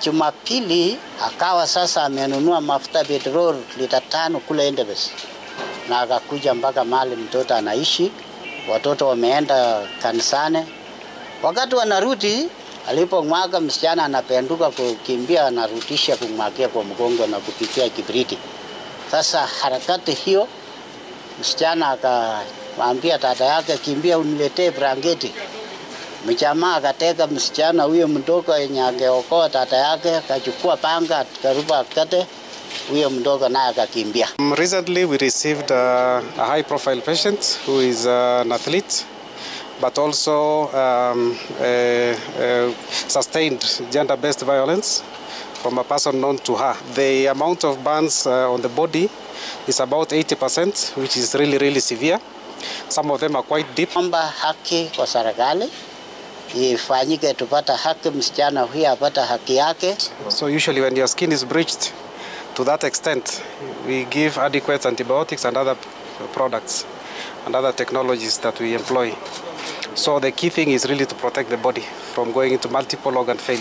Jumapili akawa sasa amenunua mafuta petrol lita tano kule Endebess, na akakuja mpaka mahali mtoto anaishi. Watoto wameenda kanisani, wakati wanarudi, alipomwaga msichana anapenduka kukimbia, anarudisha kumwagia kwa mgongo na kupitia kibriti. Sasa harakati hiyo, msichana akamwambia dada yake, kimbia uniletee blanketi. Mjamaa akateka msichana huyo mdogo yenye angeokoa dada yake, akachukua panga akaruba akate huyo mdogo naye akakimbia. Um, Recently, we received uh, a high profile patient who is uh, an athlete but also um, uh, uh, sustained gender based violence from a person known to her. The amount of burns uh, on the body is about 80%, which is really, really severe. Some of them are quite deep. Omba haki kwa serikali ifanyike, tupata haki, msichana huyu apata haki yake. So, usually, when your skin is breached to that extent, we give adequate antibiotics and other products and other technologies that we employ. So, the key thing is really to protect the body from going into multiple organ failure.